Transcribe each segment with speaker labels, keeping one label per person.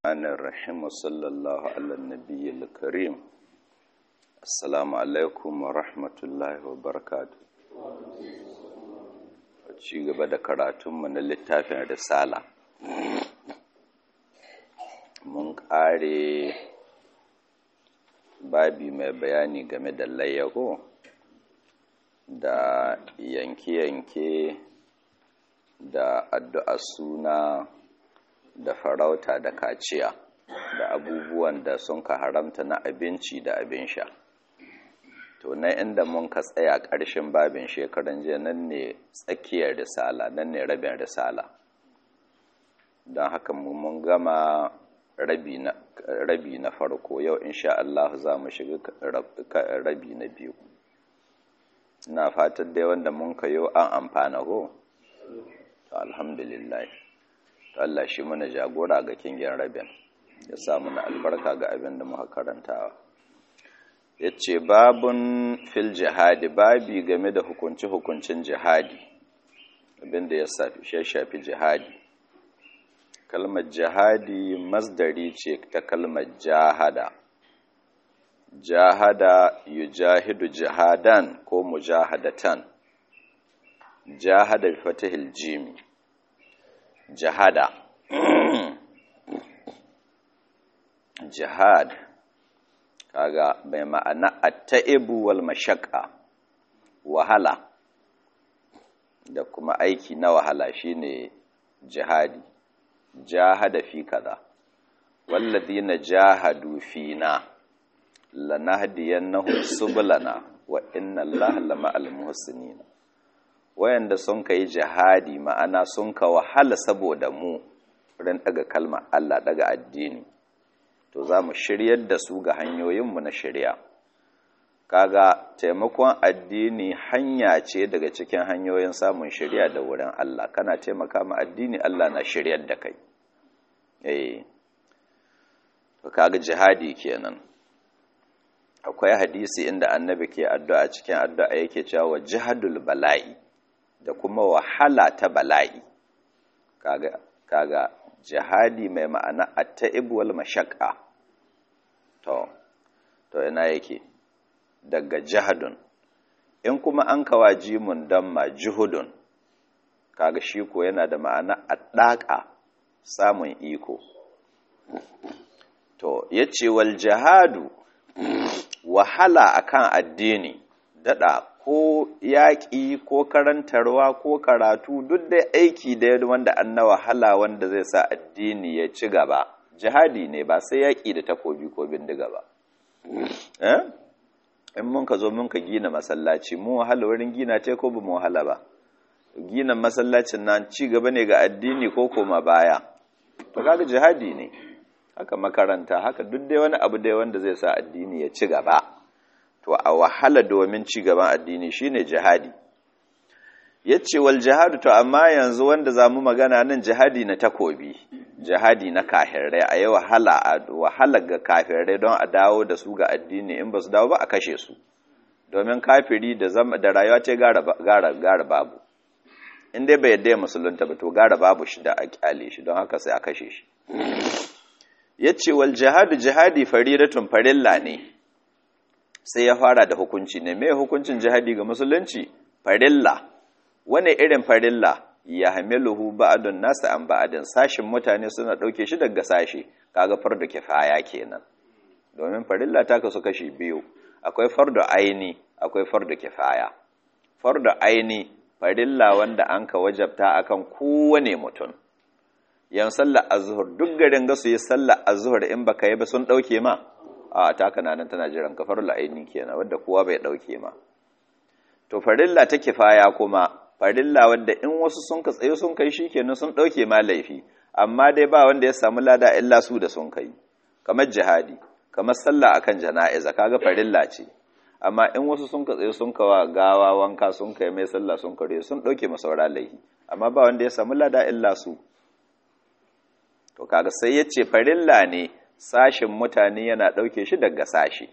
Speaker 1: الرحمن الرحيم وصلى الله على النبي الكريم السلام عليكم ورحمة الله وبركاته ci gaba da karatunmu na littafin risala mun ƙare babi mai bayani game da layyago da yanke-yanke da addu'a suna da farauta da kaciya da abubuwan da sun ka haramta na abinci da abin sha to na inda mun ka tsaya ƙarshen babin shekaran jiya nan ne tsakiyar risala nan ne rabin risala don haka mun gama rabi na farko yau insha Allah za mu shiga rabi na biyu na fatan dai wanda mun ka yau an amfana ho to alhamdulillah to Allah shi mana jagora ga kingin rabin ya sa mana albarka ga abin da muka karantawa yace babun fil jihadi babi game da hukunci hukuncin jihadi abin da ya shafi jihadi kalmar jihadi masdari ce ta kalmar jahada jahada yujahidu jihadan ko mujahadatan jahada bi fatihil jimi jihada jihad kaga bai ma'ana at-ta'ibu wal mashaqqa wahala da kuma aiki na wahala shine jihadi jahada fi kaza walladhina jahadu fina lanahdiyannahum subulana wa inna allaha lama'al muhsinin wayanda sun kai jihadi ma'ana sun ka wahala saboda mu ran daga kalma Allah daga addini to za mu shiryar da su ga hanyoyinmu na shirya kaga taimakon addini hanya ce daga cikin hanyoyin samun shirya da wurin Allah kana taimaka ma addini Allah na shiryar da kai eh to kaga jihadi kenan akwai hadisi inda annabi ke addu'a cikin addu'a yake cewa jihadul bala'i da kuma wahala ta bala'i kaga kaga jihadi mai ma'ana at-ta'ib wal mashaqqa to to ina yake daga jihadun in kuma an kawa jimun damma juhudun kaga shi ko yana da ma'ana addaka samun iko to yace wal jihadu wahala akan addini dada ko yaƙi ko karantarwa ko karatu duk da aiki da wanda an na wahala wanda zai sa addini ya ci gaba jihadi ne ba sai yaƙi da takobi ko bindiga ba in mun ka zo mun ka gina masallaci mu wahala wurin gina ce ko ba mu wahala ba gina masallacin nan ci gaba ne ga addini ko koma baya to kaga jihadi ne haka makaranta haka duk dai wani abu dai wanda zai sa addini ya ci gaba to a wahala domin ci gaban addini shine jihadi yace wal jihadu to amma yanzu wanda zamu magana nan jihadi na takobi jihadi na kafirai a yi wahala wahala ga kafirai don a dawo da su ga addini in ba su dawo ba a kashe su domin kafiri da zama da rayuwa ce gara gara babu in dai bai yadda ya musulunta ba to gara babu shi da a kyale shi don haka sai a kashe shi yace wal jihadu jihadi faridatun farilla ne sai ya fara da hukunci ne me hukuncin jihadi ga musulunci farilla wane irin farilla ya hamiluhu ba'adun nasa an ba'adin sashin mutane suna ɗauke shi daga sashi kaga fardu kifaya kenan domin farilla ta kasu kashi biyu akwai fardu aini akwai fardu kifaya fardu aini farilla wanda an ka wajabta akan kowane mutum yan sallar azhur duk garin ga su yi sallar azhur in baka yi ba sun ɗauke ma a ta kananan tana jiran ka farilla aini kenan wanda kowa bai ɗauke ma to farilla ta kifaya kuma farilla wanda in wasu sun ka tsaye sun kai shi kenan sun ɗauke ma laifi amma dai ba wanda ya samu lada illa su da sun kai kamar jihadi kamar sallah akan jana'iza kaga farilla ce amma in wasu sun ka tsaye sun kawa gawa wanka sun kai mai sallah sun kare sun ɗauke masa saura laifi amma ba wanda ya samu lada illa su to kaga sai ya ce farilla ne sashin mutane yana ɗauke shi daga sashi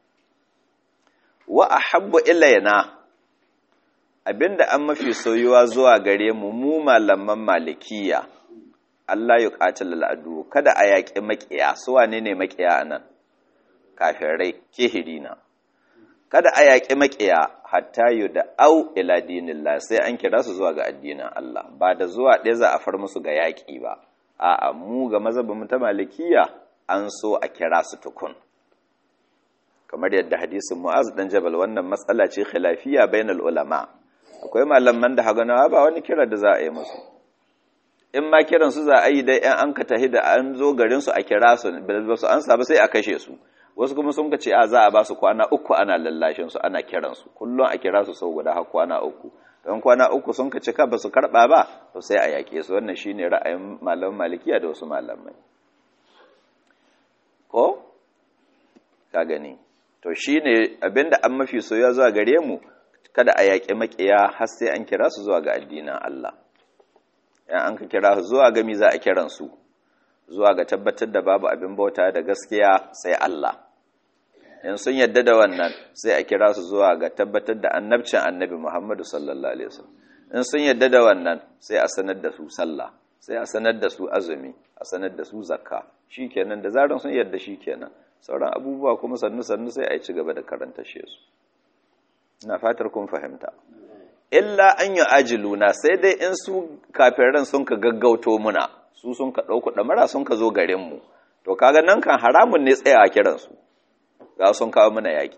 Speaker 1: wa ahabbu ilayna abinda an mafi soyuwa zuwa gare mu mu malaman malikiya Allah ya qatil al'adu kada a yaƙi maƙiya su wane ne maƙiya anan kafirai kihirina kada a yaƙi maƙiya hatta yu da au ila dinillah sai an kira su zuwa ga addinin Allah ba da zuwa ɗaya za a far musu ga yaƙi ba a'a mu ga mazhabin mu ta malikiya an so a kira su tukun kamar yadda hadisin Mu'az dan Jabal wannan matsala ce khilafiyya bainal ulama akwai malaman da hagana ba wani kira da za a yi musu in ma kiran su za a yi dai yan an ka tahi da an zo garin su a kira su ba su an ba sai a kashe su wasu kuma sun ce a za a ba su kwana uku ana lallashin su ana kiran su kullum a kira su sau guda har kwana uku don kwana uku sun ka cika ba su karba ba to sai a yaƙe su wannan shine ra'ayin malaman malikiya da wasu malamai ko ka gani to shine abinda an mafi soyuwa zuwa gare mu kada a yaƙi maƙiya har sai an kira su zuwa ga addinin Allah yan an ka kira su zuwa ga mi za a kiran su zuwa ga tabbatar da babu abin bauta da gaskiya sai Allah in sun yadda da wannan sai a kira su zuwa ga tabbatar da annabcin annabi Muhammadu sallallahu alaihi wasallam in sun yadda da wannan sai a sanar da su sallah sai a sanar da su azumi a sanar da su zakka shikenan da zaran sun yadda shikenan sauran abubuwa kuma sannu sannu sai a yi ci gaba da karanta shi su ina fatar kun fahimta illa an yi ajiluna sai dai in su kafiran sun ka gaggauto muna su sun ka ɗauku ɗamara sun ka zo garinmu to kaga nan kan haramun ne tsayawa kiransu ga sun kawo mana yaƙi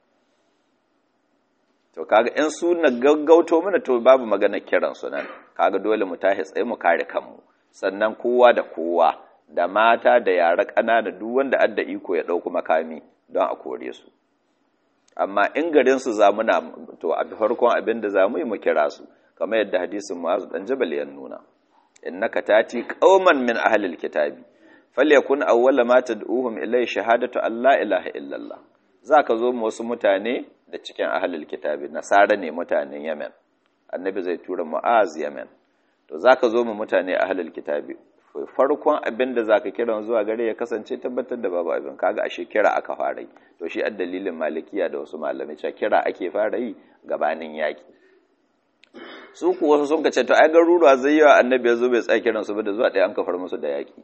Speaker 1: to kaga in su na gaggauto mana to babu magana kiransu nan kaga dole mu tashi tsaye mu kare kanmu sannan kowa da kowa da mata da yara ƙanana duk wanda adda iko ya ɗauku makami don a kore su amma in garin su zamuna to a farkon abin da zamu yi mu kira su kamar yadda hadisin Mu'az dan Jabal ya nuna innaka tati qauman min ahlil kitabi falyakun awwala ma tad'uhum ilay shahadatu an la ilaha illallah zaka zo mu wasu mutane da cikin ahlil kitabi nasara ne mutanen Yemen annabi zai tura Mu'az Yemen to zaka zo mu mutane ahlil kitabi farkon abin da zaka kira zuwa gare ya kasance tabbatar da babu abin kaga ashe kira aka fara yi to shi addalilin malikiya da wasu malamai cewa kira ake fara yi gabanin yaki su ku wasu sun kace to ai garuruwa zai yawa annabi ya zo bai tsaya kiransu ba da zuwa ɗaya an kafar musu da yaki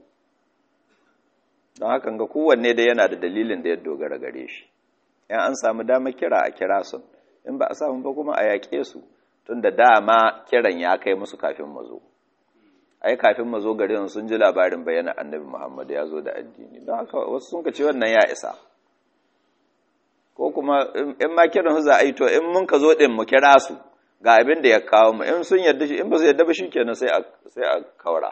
Speaker 1: don haka ga kowanne dai yana da dalilin da ya dogara gare shi in an samu dama kira a kira su in ba a samu ba kuma a yaƙe su tun da dama kiran ya kai musu kafin mu zo ai kafin mu zo garin sun ji labarin bayyana annabi Muhammad ya zo da addini don haka wasu sun ce wannan ya isa ko kuma in ma kiran su za a yi to in mun ka zo din mu kira su ga abin da ya kawo mu in sun yarda shi in ba su yarda ba shikenan sai a sai a kaura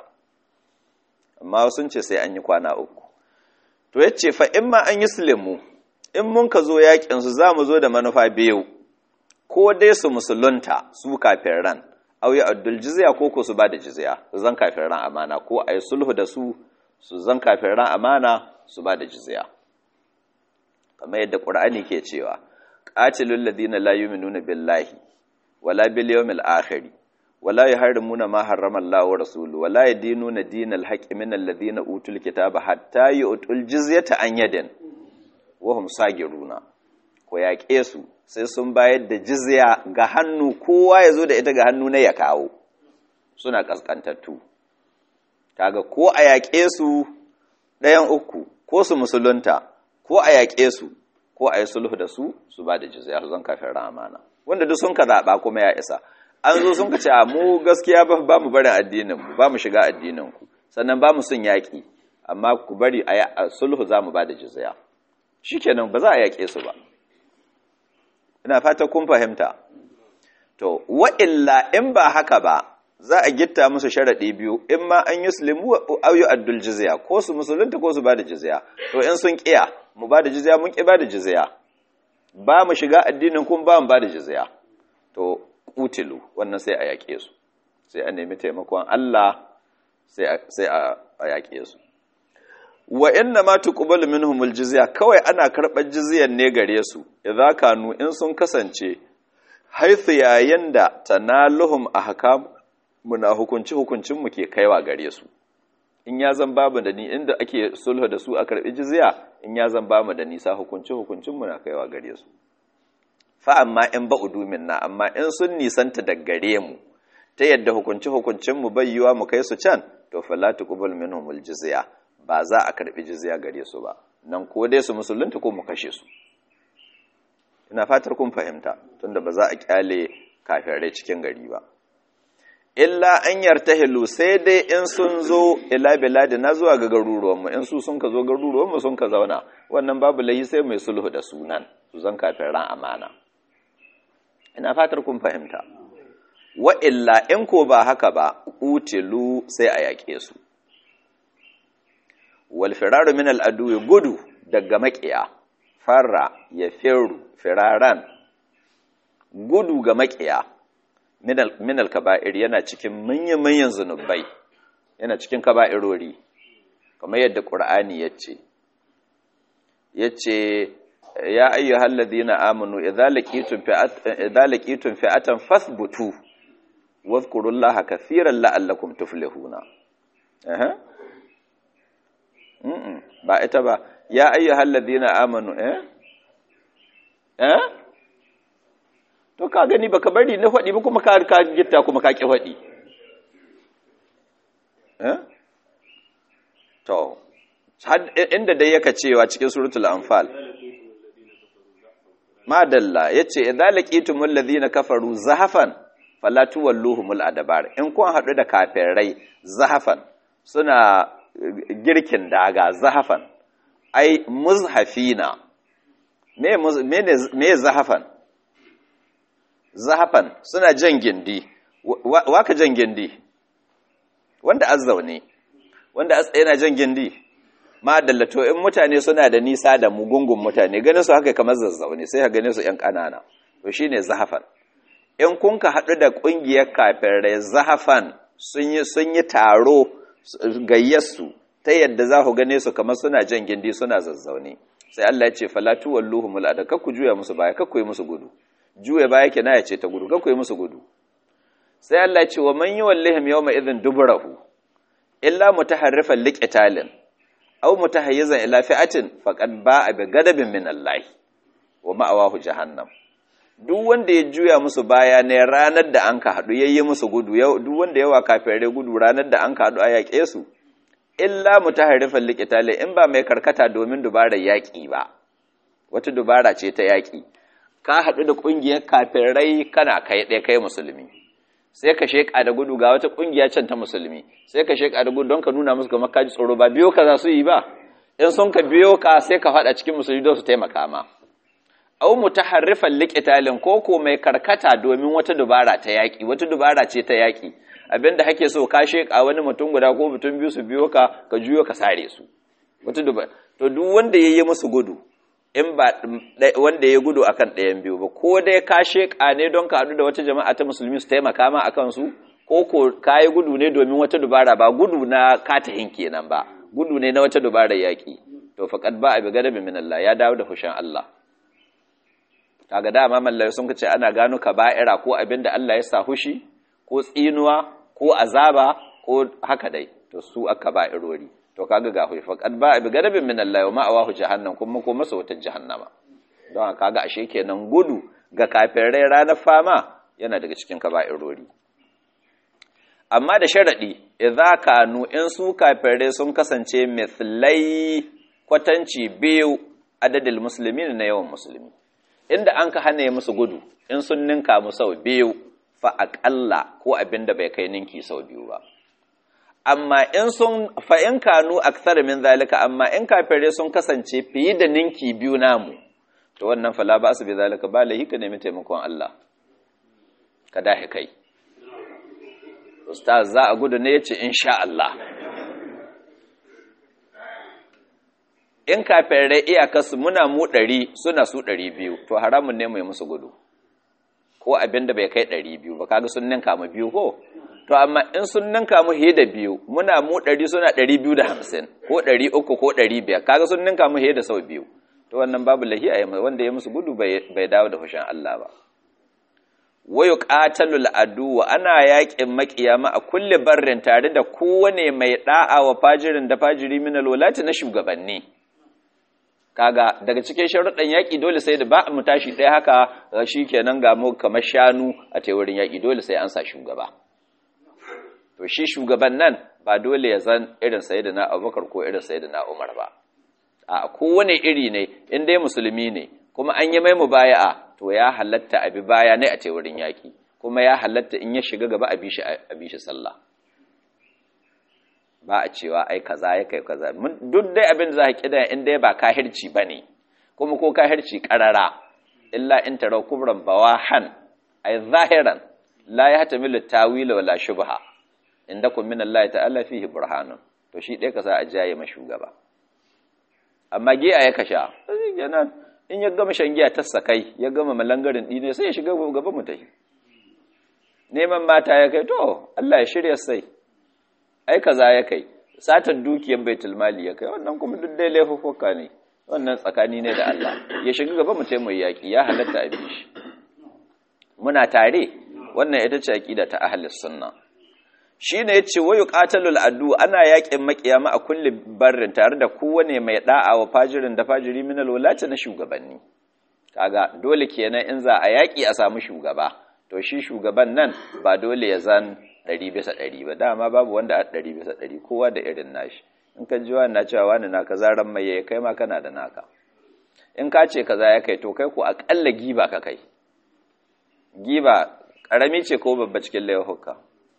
Speaker 1: amma sun ce sai an yi kwana uku to yace fa in ma an yi sulemu in mun ka zo yakin su za mu zo da manufa biyu ko dai su musulunta su kafin ran au ya addul jizya ko ko su ba da jizya su zan kafin ran amana ko a yi sulhu da su su zan kafin ran amana su ba da jizya kamar yadda qur'ani ke cewa qatilul ladina la yu'minuna billahi wala bil yawmil akhir wala yuharrimuna ma harrama Allah wa rasuluhu wala yadinuna dinal haqqi min alladhina utul kitaba hatta yu'tul jizyata an yadin wa hum sagiruna ko yaƙe su sai sun bayar da jizya ga hannu kowa ya zo da ita ga hannu na ya kawo suna ƙasƙantattu kaga ko a yaƙe su ɗayan uku ko su musulunta ko a yaƙe su ko a yi sulhu da su su ba da jizya su zan kafin ramana wanda duk sun ka zaɓa kuma ya isa an zo sun ka ce a mu gaskiya ba mu barin addinin mu ba mu shiga addinin ku sannan ba mu sun yaƙi amma ku bari a sulhu za mu ba da jizya shikenan ba za a yaƙe su ba ina fata kun fahimta to wa'illa in ba haka ba za a gitta musu sharaɗi biyu in ma an yuslimu aw yu'addul jizya ko su musulunta ko su bada jizya to in sun kiya mu bada jizya mun ki bada jizya ba mu shiga addinin kun ba mu bada jizya to kutilu wannan sai a yaƙe su sai a nemi taimakon Allah sai a sai a yaƙe su wa inna ma tuqbalu minhumul jizya kawai ana karɓar jizyan ne gare su idza kanu in sun kasance haithu yayin da tanaluhum ahkam muna hukunci hukuncin mu ke kaiwa gare su in ya zan babu da ni inda ake sulhu da su a karɓi jizya in ya zan bamu da nisa hukunci hukuncin mu na kaiwa gare su fa amma in ba udumin na amma in sun nisanta da gare mu ta yadda hukunci hukuncin mu bai yiwa mu kai su can to fala tuqbal minhumul jizya ba za a karbi jizya gare su ba nan ko dai su musulunta ko mu kashe su ina fatar kun fahimta tunda ba za a kyale kafirai cikin gari ba illa an yartahilu sai dai in sun zo ila biladi na zuwa ga garuruwanmu in su sun ka zo garuruwanmu sun ka zauna wannan babu lahi sai mai sulhu da sunan su zan kafin ran amana ina fatar kun fahimta wa illa in ko ba haka ba utilu sai a yaƙe su wal firaru min al gudu daga maƙiya farra ya firu firaran gudu ga maƙiya minal kaba'ir yana cikin manyan-manyan zunubai yana cikin kaba'irori kamar yadda ƙur'ani ya ce ya ce ya ayyu halladina amanu idza laqitum fi'atan fasbutu wadhkurullaha kathiran la'allakum tuflihuna eh ba ita ba ya ayyu halladina amanu eh eh to ka gani baka bari na faɗi ba kuma ka ka gitta kuma ka ki faɗi eh to inda dai yaka cewa cikin suratul anfal madalla yace idza laqitumul ladina kafaru zahafan fala tuwalluhumul adbar in kun hadu da kafirai zahafan suna girkin daga zahafan ai muzhafina me me zahafan zahafan suna jan gindi waka jan gindi wanda azzaune wanda yana jan gindi ma dallato in mutane suna da nisa da mugungun mutane ganin su haka kamar zazzaune sai ka gane su yan kanana to shine zahafan in kun ka hadu da kungiyar kafirai zahafan sun yi sun yi taro gayyarsu ta yadda za ku gane su kamar suna jan gindi suna zazzaune sai Allah ya ce falatu walluhumul adaka ku juya musu baya kakku yi musu gudu juya baya kina ya ce ta gudu kakku yi musu gudu sai Allah ya ce wa man yuwallihim yawma idhin duburahu illa mutaharrifan liqitalin aw mutahayyizan ila fi'atin faqad ba'a bi gadabin min Allah wa ma'awahu jahannam duk wanda ya juya musu baya ne ranar da an ka hadu yayye musu gudu duk wanda yawa kafirai gudu ranar da an ka hadu a yaƙe su illa mutaharrifan liqitali in ba mai karkata domin dubarar yaƙi ba wata dubara ce ta yaƙi ka hadu da kungiyar kafirai kana kai ɗaya kai musulmi sai ka sheka da gudu ga wata kungiya can ta musulmi sai ka sheka da gudu don ka nuna musu kamar kaji tsoro ba biyo ka za su yi ba in sun ka biyo ka sai ka faɗa cikin musulmi don su taimaka ma au mutaharrifan liqitalin ko ko mai karkata domin wata dubara ta yaki wata dubara ce ta yaki abinda hake so ka sheka wani mutum guda ko mutum biyu su biyo ka ka juyo ka sare su wata dubara to duk wanda yayi musu gudu in ba wanda ya gudu akan ɗayan biyu ba ko dai ka sheƙa ne don ka haɗu da wata jama'a ta musulmi su taimaka ma akan su ko ko ka yi gudu ne domin wata dubara ba gudu na katahin kenan ba gudu ne na wata dubara yaƙi to faqad ba abi gadabi min Allah ya dawo da fushin Allah kaga dama mallai sun ce ana gano kaba'ira ko abinda Allah ya sa hushi ko tsinuwa ko azaba ko haka dai to su aka ba'irori to kaga ga hui faqad ba bi gadabin min Allah wa ma'awahu jahannam kuma ko masa wata jahannama don kaga ashe kenan gudu ga kafirai ranar fama yana daga cikin kaba'irori amma da sharadi idza kanu in su kafirai sun kasance mithlai kwatanci biyu adadil muslimin na yawan musulmi inda an ka hana musu gudu in sun ninka mu sau biyu fa aqalla ko abinda bai kai ninki sau biyu ba amma in sun fa'in kanu aksar min zalika amma in kafire sun kasance fiye da ninki biyu namu to wannan fala ba su bi zalika ba lahi ka nemi taimakon Allah ka dahi kai ustaz za a gudu ne yace insha Allah in kafire iyakarsu muna mu ɗari suna su ɗari biyu to haramun ne mai musu gudu ko abin da bai kai ɗari biyu ba kaga sun ninka mu biyu ko to amma in sun ninka mu he da biyu muna mu ɗari suna ɗari biyu da hamsin ko ɗari uku ko ɗari biyar kaga sun ninka mu he da sau biyu to wannan babu lahi a yamma wanda ya musu gudu bai dawo da fushin Allah ba wayu qatalul adu ana yaƙin maƙiyama a kulle barrin tare da kowane mai da'a wa fajirin da fajiri min alwalati na shugabanni kaga daga cikin sharuɗan yaƙi dole sai da ba mu tashi ɗaya haka shikenan ga mu kamar shanu a teorin yaƙi dole sai an sa shugaba to shi shugaban nan ba dole ya zan irin sayyidina Abubakar ko irin sayyidina Umar ba a kowane iri ne in dai musulmi ne kuma an yi mai mubaya'a to ya halatta a bi baya ne a ce wurin yaki kuma ya halatta in ya shiga gaba a bi shi a bi shi sallah ba a cewa ai kaza ya kai kaza duk dai abin da za ka kida in dai ba kahirci bane kuma ko kahirci karara illa in tara kubran bawahan ay zahiran la yahtamilu tawila wala shubha indakum min Allah ta'ala fihi burhanun to shi dai ka sa a jaye ma shugaba amma giya ya kasha yana in ya gama shan giya ta sakai ya gama malangarin dine sai ya shiga gaba mutahi neman mata ya kai to Allah ya shirya sai ai kaza ya kai satan dukiyar baitul mali ya kai wannan kuma duk dai laifuffuka ne wannan tsakani ne da Allah ya shiga gaba mu taimai yaki ya halatta a bi shi muna tare wannan ita ce aqida ta ahlus sunna shine yace wayu qatalul adu ana yakin makiyama a kulli barrin tare da kowane mai da'a wa fajirin da fajiri minal walati na shugabanni kaga dole kenan in za a yaki a samu shugaba to shi shugaban nan ba dole ya zan ɗari bisa ɗari ba dama babu wanda a ɗari bisa ɗari kowa da irin nashi in ka ji wani na cewa wani na kaza ran mai ya kai ma kana da naka in ka ce kaza ya kai to kai ko aƙalla giba ka kai giba ƙarami ce ko babba cikin laifuka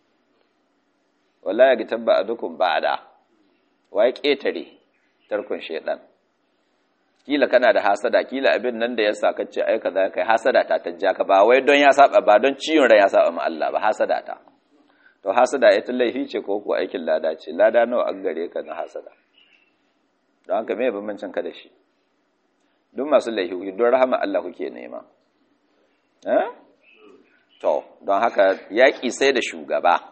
Speaker 1: wala ya gitan ba a dukun ba da wa ya ƙetare tarkon shaidan kila kana da hasada kila abin nan da ya sa kace ai kaza kai hasada ta tajja ka ba wai don ya saba ba don ciwon rai ya saba ma Allah ba hasada ta to hasada ita laifi ce ko ko aikin lada ce lada nawa an gare ka na hasada don haka me bambancin ka da shi duk masu laifi don rahama Allah kuke nema eh to don haka yaki sai da shugaba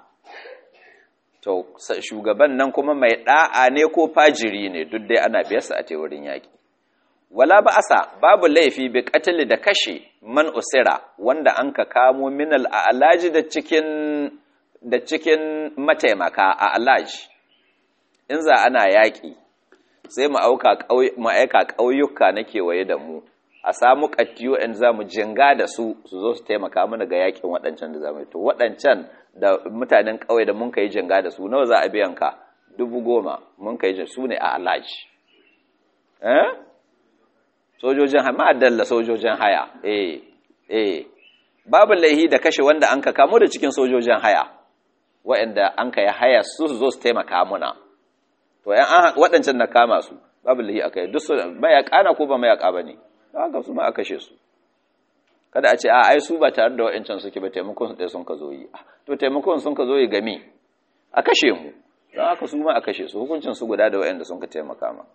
Speaker 1: to shugaban nan kuma mai da'a ne ko fajiri ne duk dai ana biyarsa a wurin yaki wala ba'asa babu laifi bi qatl da kashe man usira wanda an ka kamo minal a'laji da cikin da cikin mataimaka a alaj in za ana yaƙi sai mu aika ƙauyuka na kewaye da mu a samu ƙattiyo in za mu jinga da su su zo su taimaka mana ga yaƙin waɗancan da za mu to waɗancan da mutanen ƙauye da mun ka yi jinga da su nawa za a biyan ka dubu goma mun ka yi su ne a alaj eh sojojin haya ma'adalla sojojin haya eh eh babu laihi da kashe wanda an ka kamo da cikin sojojin haya waɗanda an ka yi haya su su zo su taimaka muna to yan an waɗancan na kama su babu lahi aka yi duk su mayaƙa na ko ba mayaƙa ba ne don haka su ma a kashe su kada a ce a ai su ba tare da waɗancan suke ba taimakon su ɗaya sun ka zo yi to taimakon sun ka zo yi game a kashe mu don haka su ma a kashe su hukuncin su guda da waɗanda sun ka taimaka ma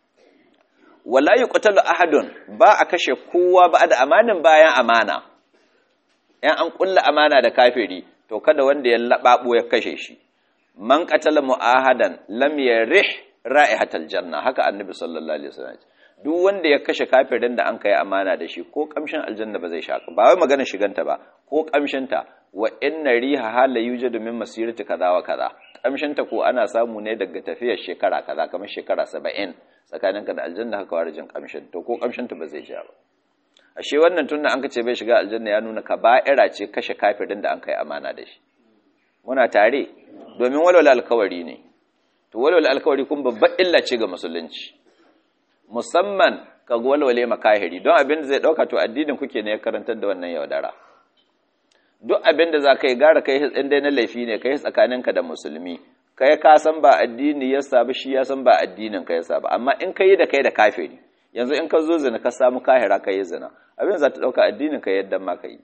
Speaker 1: wala yuqtalu ahadun ba a kashe kowa ba da amanin bayan amana yan an kulla amana da kafiri to kada wanda ya laɓaɓo ya kashe shi man qatala mu'ahadan lam yarih ra'ihatal janna haka annabi sallallahu alaihi wasallam duk wanda ya kashe kafirin da an kai amana da shi ko kamshin aljanna ba zai shaka ba wai magana shiganta ba ko kamshin ta wa inna riha hala yujadu min masirati kaza wa kaza kamshin ta ko ana samu ne daga tafiyar shekara kaza kamar shekara 70 tsakaninka da aljanna haka warjin kamshin to ko kamshin ta ba zai ja ba ashe wannan tunda an kace bai shiga aljanna ya nuna kaba'ira ce kashe kafirin da an kai amana da shi muna tare domin walwala alkawari ne to walwala alkawari kun babbar illa ce ga musulunci musamman ka walwale makahiri don abin da zai dauka to addinin kuke ne ya karantar da wannan yaudara duk abin da za ka yi gara kai in dai na laifi ne kai tsakaninka da musulmi kai ka san ba addini ya saba shi ya san ba addinin ka ya saba amma in ka yi da kai da kafiri yanzu in ka zo zina ka samu kahira ka yi zina abin za ta ɗauka addinin ka yadda ma ka yi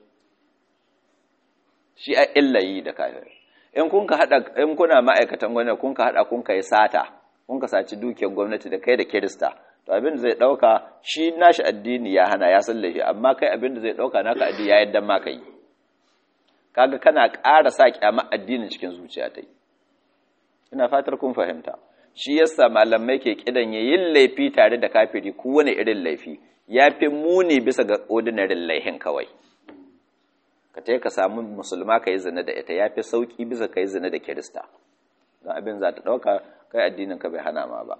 Speaker 1: shi a illa yi da kahiri in kun ka haɗa in kuna ma'aikatan gwamnati kun ka haɗa kun ka yi sata kun ka saci dukiyar gwamnati da kai da kirista to abin da zai ɗauka shi nashi addini ya hana ya san laifi amma kai abin da zai ɗauka naka addini ya yadda ma ka yi kaga kana ƙara sa kyama addinin cikin zuciya ta yi ina fatar kun fahimta shi yasa malamai ke kidan yin laifi tare da kafiri kowane irin laifi ya fi muni bisa ga ordinary laihin kawai ka ta ka samu musulma ka yi zina da ita ya fi sauƙi bisa ka yi zina da kirista don abin za ta ɗauka kai addinin ka bai hana ma ba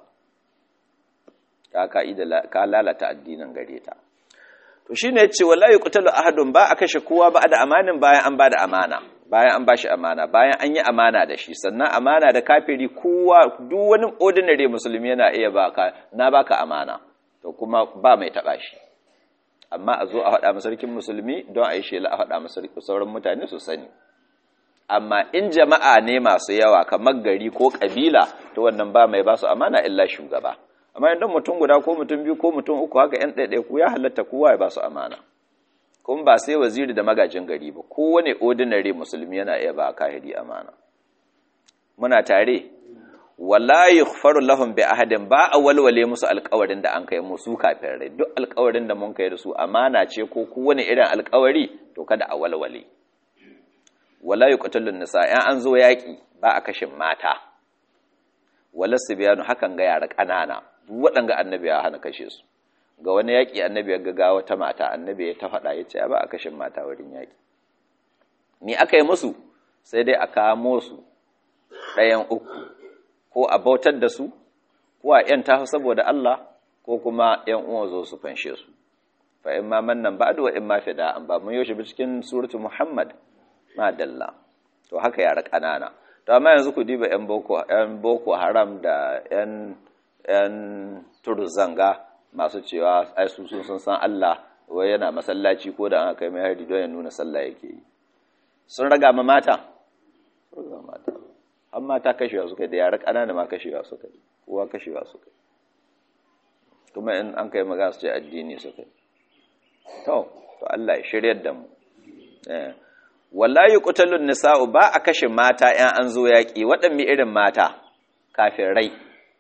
Speaker 1: ka lalata addinin gare ta to shi ne ce wallahi qutalu ahadun ba a kashe kowa ba da amanin bayan an ba da amana bayan an bashi amana bayan an yi amana da shi sannan amana da kafiri kowa duk wani ordinary musulmi yana iya baka na baka amana to kuma ba mai taba shi amma a zo a faɗa masarkin musulmi don a yi shela a faɗa masarkin sauran mutane su sani amma in jama'a ne masu yawa kamar gari ko kabila to wannan ba mai ba su amana illa shugaba amma idan mutum guda ko mutum biyu ko mutum uku haka yan ɗaiɗaiku ya halatta kowa ya ba su amana kuma ba sai waziri da magajin gari ba kowane ordinary musulmi yana iya ba kahiri amana muna tare wala yughfaru lahum bi ahadin ba a walwale musu alƙawarin da an kai musu kafin rai duk alƙawarin da mun kai da su amana ce ko kowane irin alƙawari to kada a walwale wala yuqtalun nisa in an zo yaki ba a kashin mata wala sibyanu hakan ga yara ƙanana duk waɗanga annabi ya hana kashe su ga wani yaƙi annabi ya ga wata mata annabi ya ta faɗa ya ce ba a kashin mata wurin yaƙi ni aka yi musu sai dai a kamo su ɗayan uku ko a bautar da su ko a ‘yan tafi saboda Allah ko kuma ‘yan uwa zo su fanshe su fa in ma mannan ba da in ma fida an ba mun yaushe bi cikin suratu Muhammad ma dalla to haka yara ƙanana to amma yanzu ku diba ‘yan boko ‘yan boko haram da ‘yan ‘yan turzanga masu cewa ai su sun san Allah wai yana masallaci ko da an kai mai hari don ya nuna sallah yake yi sun raga ma mata sun raga mata an mata kashewa suka da yara ƙanana ma kashewa suka yi kowa kashewa suka yi kuma in an kai magana su ce addini suka yi to to Allah ya shiryar da mu wallahi qutalun nisa'u ba a kashe mata yan an zo yaki waɗanne irin mata kafin rai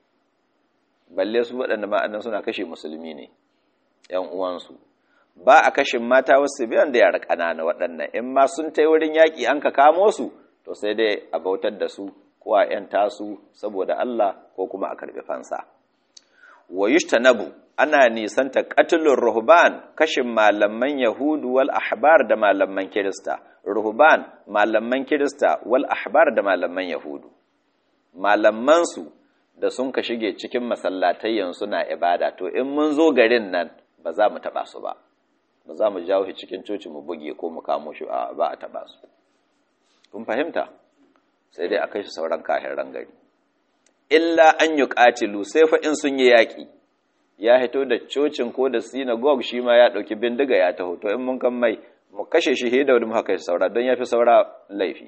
Speaker 1: balle su waɗanda ma'anan suna kashe musulmi ne ‘yan uwansu ba a kashe mata wasu biyan da yara ƙanana waɗannan in ma sun ta wurin yaƙi an ka kamo su to sai dai a bautar da su ko a ‘yan tasu saboda Allah ko kuma a karɓi fansa wa nabu ana nisanta qatlur ruhban kashin malaman yahudu wal ahbar da malaman kirista ruhban malaman kirista wal ahbar da malaman yahudu malaman su da sun ka shige cikin masallatayyan suna ibada to in mun zo garin nan ba za mu taba su ba ba za mu jawo shi cikin coci mu buge ko mu kamo shi ba a taba su kun fahimta sai dai a kai shi sauran kahiran gari illa an yi ƙatilu sai fa in sun yi yaƙi ya hito da cocin ko da synagogue shi ma ya ɗauki bindiga ya taho to in mun kan mai mu kashe shi hidda wadda muka kashe saura don ya fi saura laifi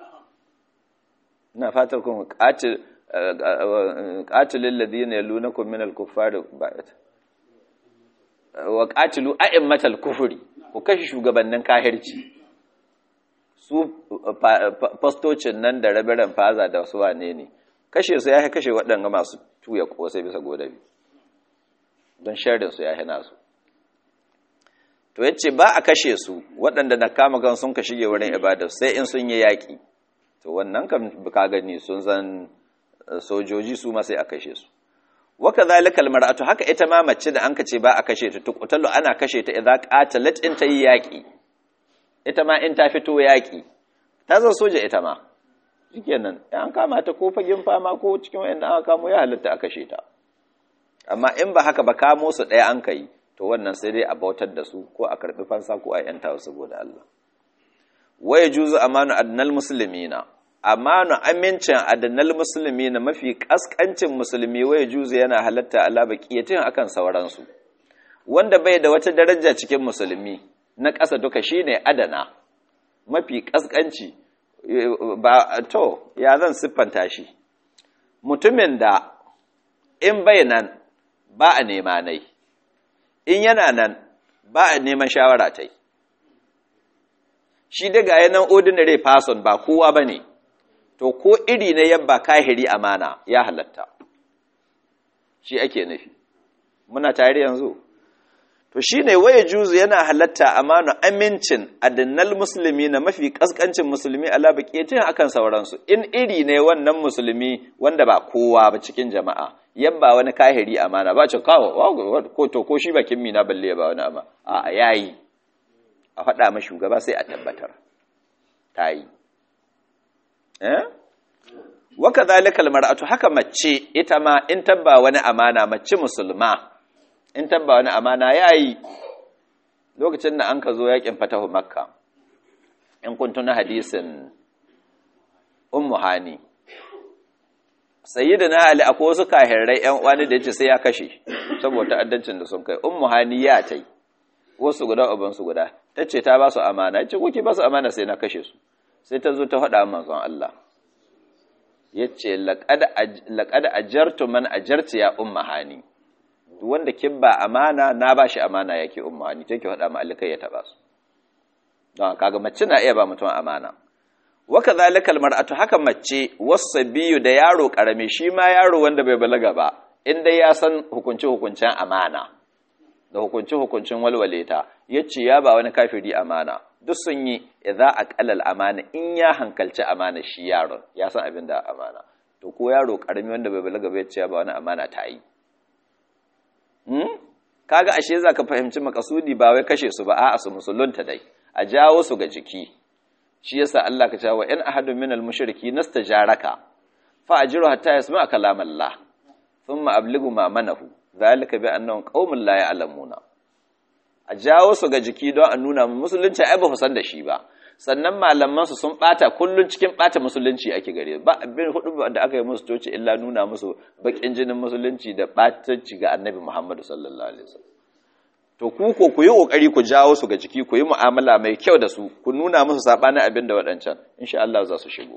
Speaker 1: ina fatar kun ƙatilin ladina yalunakum min al-kuffari ba'at wa qatilu a'immatal kufri ku kashe shugabannin kahirci su fastocin nan da rabiran faza da wasu wane ne kashe su ya kashe waɗanga masu tuya kosai bisa godabi don sharrin su ya hina su to yace ba a kashe su waɗanda na kama gan sun ka shige wurin ibada sai in sun yi yaƙi to wannan kan ka gani sun zan sojoji su ma sai a kashe su waka zalika almar'atu haka ita ma mace da anka ce ba a kashe ta tuqtalu ana kashe ta idza qatalat in ta yi yaki ita ma in ta fito yaki ta zan soja ita ma shikenan an kama ta ko fagen fama ko cikin wanda aka kamo ya halatta a kashe ta amma in ba haka ba kamo su ɗaya an kai to wannan sai dai a bautar da su ko a karɓi fansa ko a yanta saboda Allah waya juzu amanu adnal muslimina amanu amincin adnal muslimina mafi kaskancin musulmi waya juzu yana halatta ala baqiyatin akan sauransu wanda bai da wata daraja cikin musulmi na ƙasa duka shine adana mafi kaskanci ba to ya zan siffanta shi mutumin da in bai nan ba a nema nai in yana nan ba a neman shawara ta yi shi daga yanan ordinary person ba kowa ba ne to ko iri na yabba kahiri amana ya halatta shi ake nufi muna tare yanzu to shi ne waye juzu yana halatta amana amincin adinnal musulmi na mafi kaskancin musulmi ala baƙetin akan sauransu in iri ne wannan musulmi wanda ba kowa ba cikin jama'a yabba wani kahiri amana ba ce kawo ko to ko shi bakin mina balle ba wani amma a yayi a faɗa ma shugaba sai a tabbatar ta yi eh waka zalikal mar'atu haka mace ita ma in tabba wani amana mace musulma in tabba wani amana yayi lokacin da an ka zo yakin fatahu makka in kun tuna hadisin ummu hani sayyidina ali akwai wasu kahirai yan uwani da yace sai ya kashe saboda ta'addancin da sun kai ummu hani ya tai wasu guda uban su guda tace ta ba su amana yace kuke ba su amana sai na kashe su sai ta zo ta faɗa manzon Allah yace laqad laqad ajartu man ajarti ya ummu hani wanda kin ba amana na ba shi amana yake ummu hani take faɗa ma alikai ya taba su don kaga mace na iya ba mutum amana waka zalikal mar'atu haka mace wasabiyu da yaro karami shi ma yaro wanda bai balaga ba inda ya san hukunci hukuncin amana da hukunci hukuncin walwaleta yace ya ba wani kafiri amana duk sun yi idza aqalal amana in ya hankalci amana shi yaron ya san abin da amana to ko yaro karami wanda bai balaga ba yace ya ba wani amana ta yi hmm? kaga ashe zaka fahimci makasudi ba wai kashe su ba a'a su musulunta dai a jawo su ga jiki shi yasa Allah ka cewa in ahadun minal mushriki nastajaraka fa ajiru hatta yasma kalam Allah thumma ablighu ma manahu zalika bi annahum qaumun la ya'lamuna a jawo su ga jiki don a nuna mu musulunci ai ba san da shi ba sannan malaman su sun bata kullun cikin bata musulunci ake gare ba abin hudu da aka yi musu toci illa nuna musu bakin jinin musulunci da batanci ga annabi Muhammad sallallahu alaihi wasallam to ku ko ku yi kokari ku jawo su ga jiki ku yi mu'amala mai kyau da su ku nuna musu sabanin abin da waɗancan insha Allah za su shigo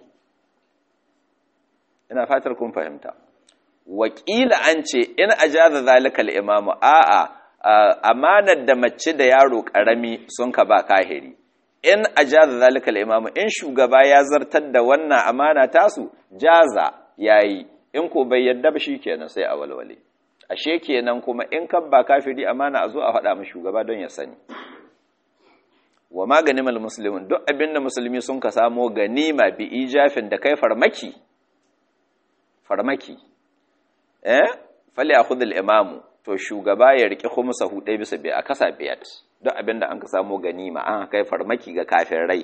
Speaker 1: ina fatar kun fahimta wakila an ce in ajaza zalika al-imamu a'a amanar da mace da yaro karami sun ka ba kahiri in ajaza zalika al-imamu in shugaba ya zartar da wannan amana tasu jaza yayi in ko bai yadda ba shikenan sai a walwale ashe kenan kuma in kan ba kafiri amana a zo a faɗa mu shugaba don ya sani wa maganimal muslimin duk abinda musulmi sun ka samo ganima bi ijafin da kai farmaki farmaki eh fali akhudh al imamu to shugaba ya riki khumsahu dai bisa bi a kasa biyat duk abinda an ka samo ganima an kai farmaki ga kafirai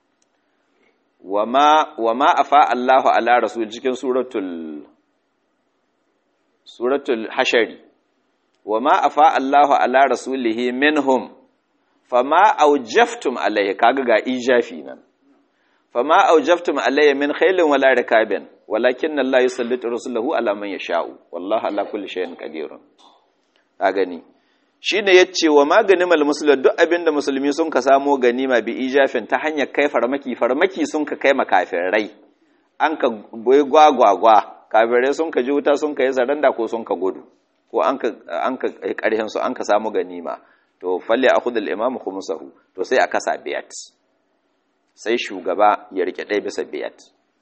Speaker 1: wama wama afa Allahu ala rasul cikin suratul suratul hashari wa ma afa Allahu ala rasulihi minhum fama aujaftum alayhi kaga ga ijafi nan fama aujaftum alayhi min khailin wala rikabin walakin Allah yusallitu rasulahu ala man yasha'u wallahu ala kulli shay'in qadirun ka gani shine yace wa maganimal muslim duk abinda musulmi sun ka samo ganima bi ijafin ta hanyar kai farmaki farmaki sun ka kai makafirai an ka boye gwagwagwa kafirai sun ka ji wuta sun ka yi zaranda ko sun ka gudu ko an ka ƙarhin su an ka samu ganima to falle a kudul imamu khumsahu to sai a kasa biyat sai shugaba ya rike ɗaya bisa biyat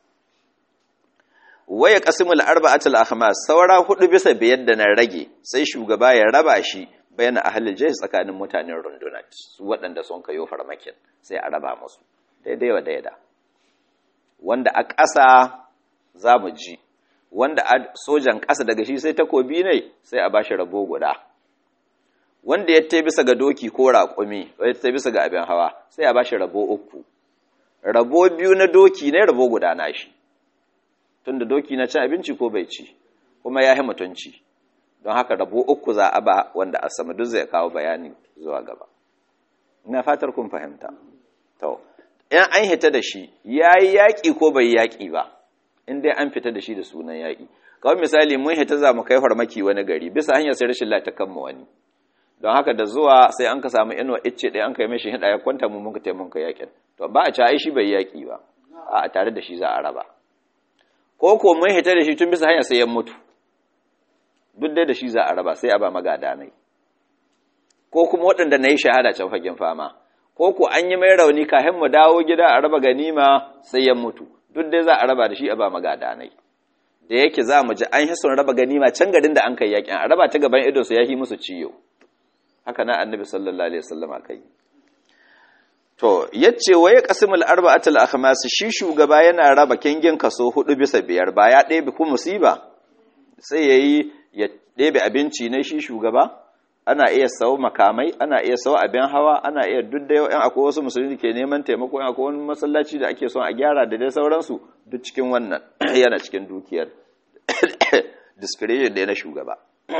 Speaker 1: waya qasimul arba'atul akhmas saura hudu bisa biyar da na rage sai shugaba ya raba shi bayan ahlul jaysh tsakanin mutanen rundunat su waɗanda sun kayo farmakin sai a raba musu daidai wa daida wanda a ƙasa za mu ji wanda sojan ƙasa daga shi sai takobi ne sai a bashi rabo guda wanda ya ta bisa ga doki ko raƙumi ya ta bisa ga abin hawa sai a bashi rabo uku rabo biyu na doki ne rabo guda na shi tunda doki na cin abinci ko bai ci kuma ya yi mutunci don haka rabo uku za a ba wanda a sama duk zai kawo bayani zuwa gaba ina fatar kun fahimta to in an hita da shi yayi yaƙi ko bai yaƙi ba in dai an fita da shi da sunan yaƙi kawai misali mun hita za mu kai farmaki wani gari bisa hanyar sai rashin lata kanmu wani don haka da zuwa sai an ka samu inuwa icce ɗaya an kai mai shi hida ya kwanta mu muka taimun ka yaƙin to ba a ci ai shi bai yaƙi ba a tare da shi za a raba ko ko mun hita da shi tun bisa hanyar sai ya mutu duk dai da shi za a raba sai a ba magada nai ko kuma waɗanda na yi shahada can fagen fama ko ko an yi mai rauni kafin mu dawo gida a raba ganima sai ya mutu duk dai za a raba da shi a ba magada nai da yake za mu ji an yi sun raba ganima can garin da an kai yakin a raba ta gaban ido su ya yi musu ciyo haka na annabi sallallahu alaihi wasallam kai to yace waye qasimul arba'atul akhmas shi shugaba yana raba kingin kaso hudu bisa biyar ba ya ɗebe ku musiba sai yayi ya ɗebe abinci ne shi shugaba ana iya sau makamai ana iya sau abin hawa ana iya duk da yau yan akwai wasu musulmi ke neman taimako yan akwai wani masallaci da ake son a gyara da dai sauransu duk cikin wannan yana cikin dukiyar discretion da na shugaba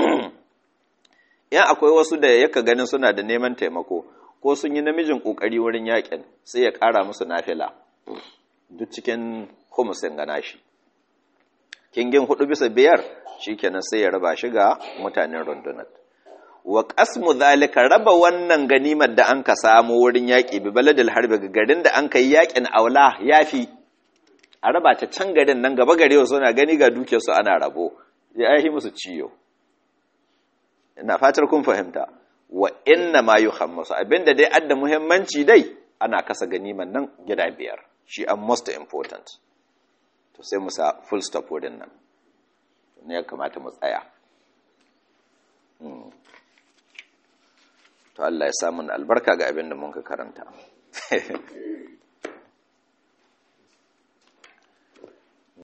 Speaker 1: yan akwai wasu da yaka ganin suna da neman taimako ko sun yi namijin kokari wurin yakin sai ya kara musu nafila duk cikin humusin gana shi kingin hudu bisa biyar shikenan sai ya raba shi ga mutanen rundunar wa qasmu zalika raba wannan ganimar da an ka samu wurin yaƙi bi baladil harbi ga garin da an kai yaƙin aula yafi a raba ta can garin nan gaba gare su na gani ga duke su ana rabo ya yi musu ciyo ina fatar kun fahimta wa inna ma yuhammasu abinda dai adda muhimmanci dai ana kasa ganiman nan gida biyar shi an most important to sai mu sa full stop wurin nan ne ya kamata mu tsaya to Allah ya samu albarka ga abin da mun ka karanta